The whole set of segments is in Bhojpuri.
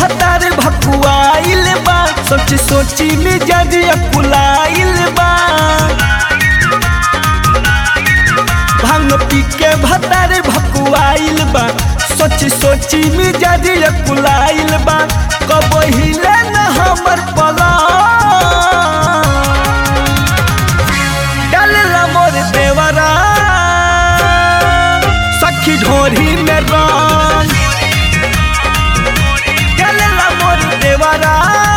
भतार भकुआइल बा सोची सोची मिजाज अकुलाइल बा भांग पी के भतार भकुआइल बा सोची सोची मिजाज अकुलाइल बा कब हिले न हमर पला डालला मोर देवरा सखी ढोरी में रंग डालला मोर देवरा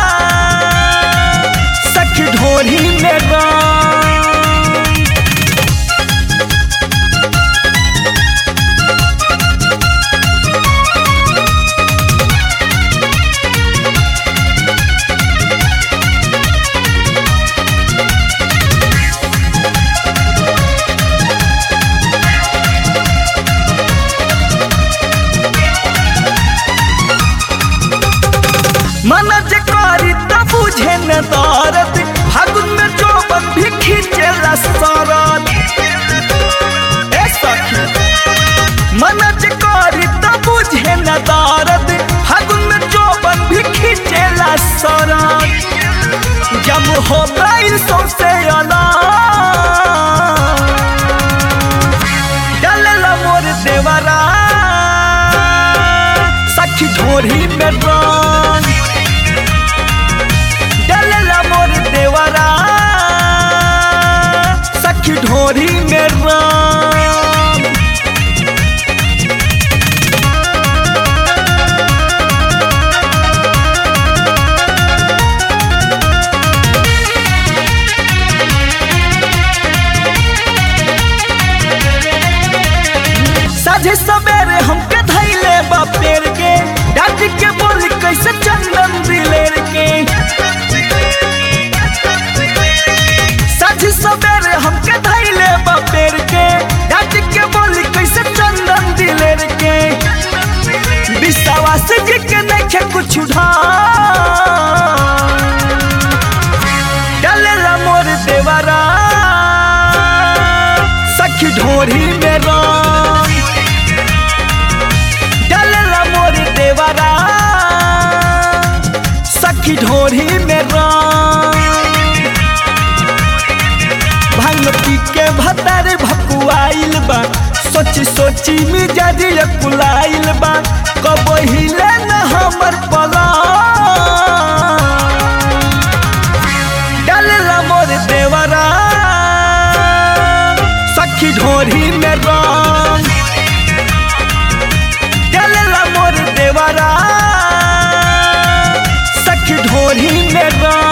सखी ढोरी में रंग मन जे करी त बुझे न दरद फागुन में जोबन भी खींचेला सरद ए सखी मन जे करी त बुझे न दरद फागुन में जोबन भी खींचेला सरद जब हो गई सौसे अलग डालला मोर देवरा सखी ढोरी में रंग डालला मोर देवरा सखी ढोरी में रंग साझे सवेरे हमके धैले बा पेड़ के डांट के बोली कैसे चंदन दिलेर के साझे सवेरे हमके धैले बा पेड़ के डांट के बोली कैसे चंदन दिलेर के विश्वास जी के नखे कुछ उठा डालेला मोर देवरा सखी ढोरी में रंग डालेला मोर देवरा सखी ढोरी में रंग भांग पी के भतार भकुआइल बा सोची सोची मिजाज कुलाइल बा कब हिले न हमर पला डालला मोर देवरा सखी ढोरी में रंग डालला मोर देवरा सखी ढोरी में रंग